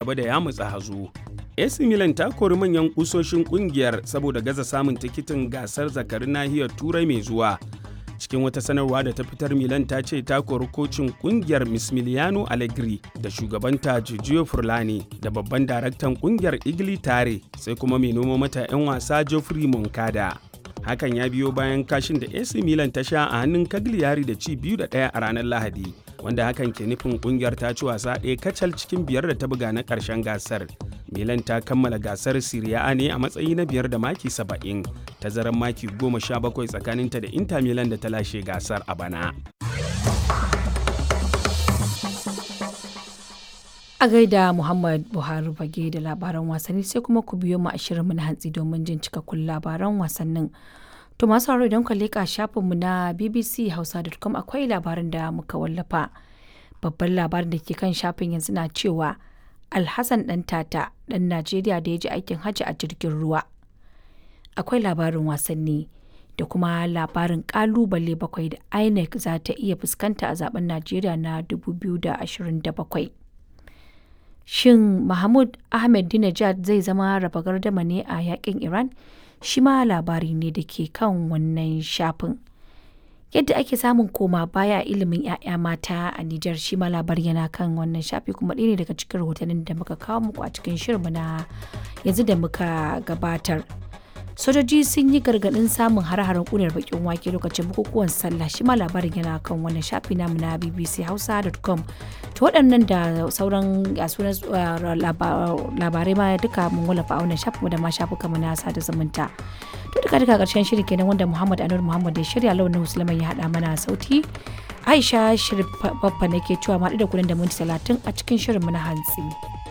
gaba da yamutsa hazo. AC Milan ta kori manyan kusoshin kungiyar saboda gaza samun tikitin gasar zakarin nahiyar Turai mai zuwa. Cikin wata sanarwa da ta fitar Milan ta ce ta kori kocin kungiyar Mismiliano Allegri da shugabanta Giorgio Furlani da babban daraktan kungiyar Igli Tare sai kuma mai noma mata 'yan wasa Geoffrey Moncada. Hakan ya biyo bayan kashin da AC Milan ta sha a hannun Cagliari da ci biyu da ɗaya a ranar Lahadi, wanda hakan ke nufin kungiyar ta ci wasa ɗaya kacal cikin biyar da ta buga na ƙarshen gasar. Milan ta kammala gasar Serie A ne a matsayi na biyar da maki saba'in, tazarar maki goma sha bakwai tsakaninta da Inter Milan da ta lashe gasar a bana. A gaida Muhammad Buhari fage da labaran wasanni sai kuma ku biyo mu a shirinmu na hantsi domin jin cikakkun labaran wasannin. To masu haro idan ka leƙa shafinmu na bbchausa.com akwai labarin da muka wallafa. Babban labarin da ke kan shafin yanzu na cewa Alhassan ɗan tata ɗan Najeriya da ya ji aikin hajji a jirgin ruwa. Akwai labarin wasanni da kuma labarin ƙalubale bakwai da INEC za ta iya fuskanta a zaben Najeriya na 2027. Shin Mahmud Ahmadinejad zai zama raba gardama ne a yakin Iran? Shi ma labari ne da ke kan wannan shafin. Yadda ake samun koma baya ilimin 'ya'ya mata a Nijar shi ma labari yana kan wannan shafi kuma ɗaya ne daga cikin rahotannin da muka kawo muku a cikin shirinmu na yanzu da muka gabatar. sojoji sun yi gargaɗin samun hare-haren ƙunar bakin wake lokacin bukukuwan sallah shi ma labarin yana kan wannan shafi namu na bbchausa.com to waɗannan da sauran sunan labarai ma duka mun wallafa a wannan shafin da ma shafuka mu na sada zumunta to duka duka ƙarshen shirin kenan wanda muhammad anur muhammad ya shirya launin musulman ya haɗa mana sauti aisha shirin babba nake cewa ma da kuɗin da minti talatin a cikin shirin mu na hantsi.